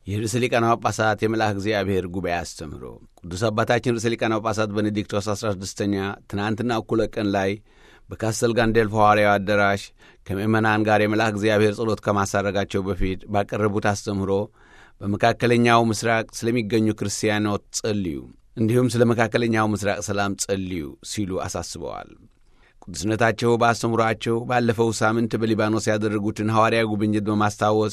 የርዕሰ ሊቃነ ጳጳሳት የመልአክ እግዚአብሔር ጉባኤ አስተምህሮ ቅዱስ አባታችን ርዕሰ ሊቃነ ጳጳሳት ቤኔዲክቶስ 16ኛ ትናንትና እኩለ ቀን ላይ በካስተል ጋንዴልፎ ሐዋርያው አዳራሽ ከምእመናን ጋር የመልአክ እግዚአብሔር ጸሎት ከማሳረጋቸው በፊት ባቀረቡት አስተምህሮ በመካከለኛው ምስራቅ ስለሚገኙ ክርስቲያኖች ጸልዩ፣ እንዲሁም ስለ መካከለኛው ምስራቅ ሰላም ጸልዩ ሲሉ አሳስበዋል። ቅዱስነታቸው በአስተምህሯቸው ባለፈው ሳምንት በሊባኖስ ያደረጉትን ሐዋርያ ጉብኝት በማስታወስ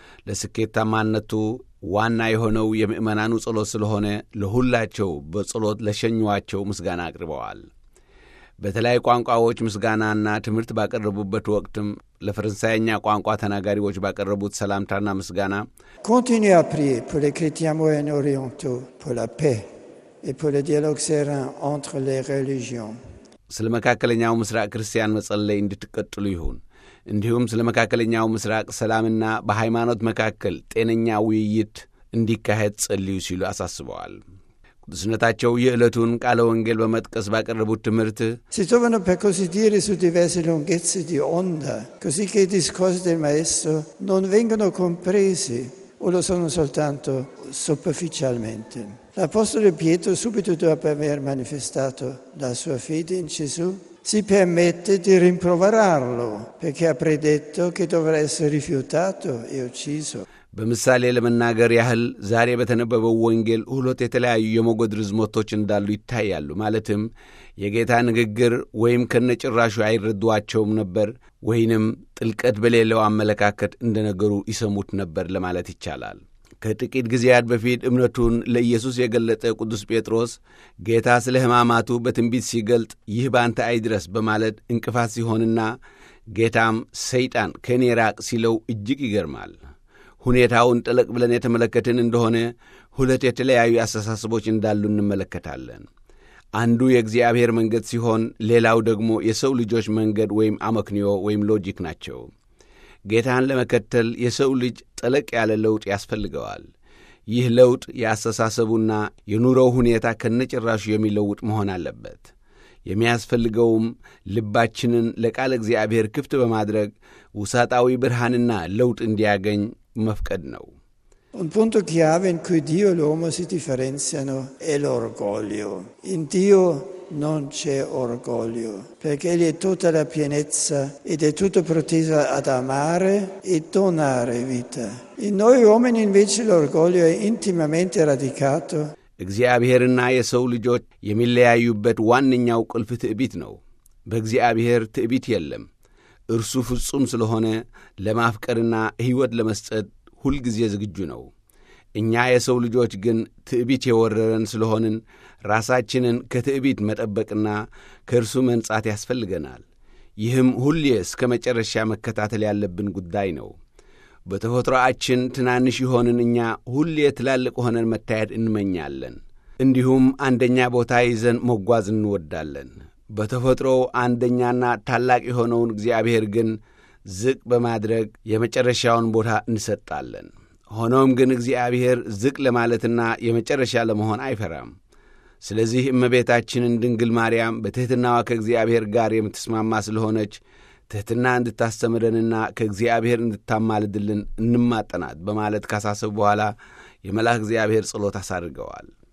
ለስኬታማነቱ ዋና የሆነው የምእመናኑ ጸሎት ስለሆነ ለሁላቸው በጸሎት ለሸኟቸው ምስጋና አቅርበዋል። በተለያዩ ቋንቋዎች ምስጋናና ትምህርት ባቀረቡበት ወቅትም ለፈረንሳይኛ ቋንቋ ተናጋሪዎች ባቀረቡት ሰላምታና ምስጋና Continuez à prier pour les chrétiens moyen-orientaux, pour la paix et pour le dialogue serein entre les religions. ስለ መካከለኛው ምስራቅ ክርስቲያን መጸለይ እንድትቀጥሉ ይሁን። እንዲሁም ስለ መካከለኛው ምስራቅ ሰላምና በሃይማኖት መካከል ጤነኛ ውይይት እንዲካሄድ ጸልዩ ሲሉ አሳስበዋል። ቅዱስነታቸው የዕለቱን ቃለ ወንጌል በመጥቀስ ባቀረቡት ትምህርት Si trovano per così dire su diverse lunghezze di onda, così che i discorsi del Maestro non vengono compresi o lo sono soltanto superficialmente. L'Apostolo Pietro, subito dopo aver manifestato la sua fede in Gesù, si permette di rimproverarlo perché ha predetto che dovrà essere rifiutato e ucciso. በምሳሌ ለመናገር ያህል ዛሬ በተነበበው ወንጌል ሁለት የተለያዩ የሞገድ ርዝመቶች እንዳሉ ይታያሉ። ማለትም የጌታ ንግግር ወይም ከነጭራሹ አይረዷቸውም ነበር ወይንም ጥልቀት በሌለው አመለካከት እንደ ነገሩ ይሰሙት ነበር ለማለት ይቻላል። ከጥቂት ጊዜያት በፊት እምነቱን ለኢየሱስ የገለጠ ቅዱስ ጴጥሮስ ጌታ ስለ ሕማማቱ በትንቢት ሲገልጥ ይህ በአንተ አይድረስ በማለት እንቅፋት ሲሆንና ጌታም ሰይጣን ከእኔ ራቅ ሲለው እጅግ ይገርማል። ሁኔታውን ጠለቅ ብለን የተመለከትን እንደሆነ ሁለት የተለያዩ አስተሳሰቦች እንዳሉ እንመለከታለን። አንዱ የእግዚአብሔር መንገድ ሲሆን፣ ሌላው ደግሞ የሰው ልጆች መንገድ ወይም አመክንዮ ወይም ሎጂክ ናቸው። ጌታን ለመከተል የሰው ልጅ ጠለቅ ያለ ለውጥ ያስፈልገዋል። ይህ ለውጥ የአስተሳሰቡና የኑሮው ሁኔታ ከነጭራሹ የሚለውጥ መሆን አለበት። የሚያስፈልገውም ልባችንን ለቃለ እግዚአብሔር ክፍት በማድረግ ውሳጣዊ ብርሃንና ለውጥ እንዲያገኝ መፍቀድ ነው። Un punto chiave in cui Dio e l'uomo si differenziano è l'orgoglio. In Dio non c'è orgoglio, perché Egli è tutta la pienezza ed è tutto proteso ad amare e donare vita. In noi uomini invece l'orgoglio è intimamente radicato እግዚአብሔርና የሰው ልጆች የሚለያዩበት ዋነኛው ቁልፍ ትዕቢት ነው። በእግዚአብሔር ትዕቢት የለም። እርሱ ፍጹም ስለሆነ ለማፍቀርና ሕይወት ለመስጠት ሁልጊዜ ዝግጁ ነው። እኛ የሰው ልጆች ግን ትዕቢት የወረረን ስለሆንን ራሳችንን ከትዕቢት መጠበቅና ከእርሱ መንጻት ያስፈልገናል። ይህም ሁሌ እስከ መጨረሻ መከታተል ያለብን ጉዳይ ነው። በተፈጥሮአችን ትናንሽ የሆንን እኛ ሁሌ ትላልቅ ሆነን መታየት እንመኛለን። እንዲሁም አንደኛ ቦታ ይዘን መጓዝ እንወዳለን። በተፈጥሮው አንደኛና ታላቅ የሆነውን እግዚአብሔር ግን ዝቅ በማድረግ የመጨረሻውን ቦታ እንሰጣለን። ሆኖም ግን እግዚአብሔር ዝቅ ለማለትና የመጨረሻ ለመሆን አይፈራም። ስለዚህ እመቤታችንን ድንግል ማርያም በትሕትናዋ ከእግዚአብሔር ጋር የምትስማማ ስለሆነች ትሕትና እንድታስተምረንና ከእግዚአብሔር እንድታማልድልን እንማጠናት በማለት ካሳሰቡ በኋላ የመልአክ እግዚአብሔር ጸሎት አሳድርገዋል።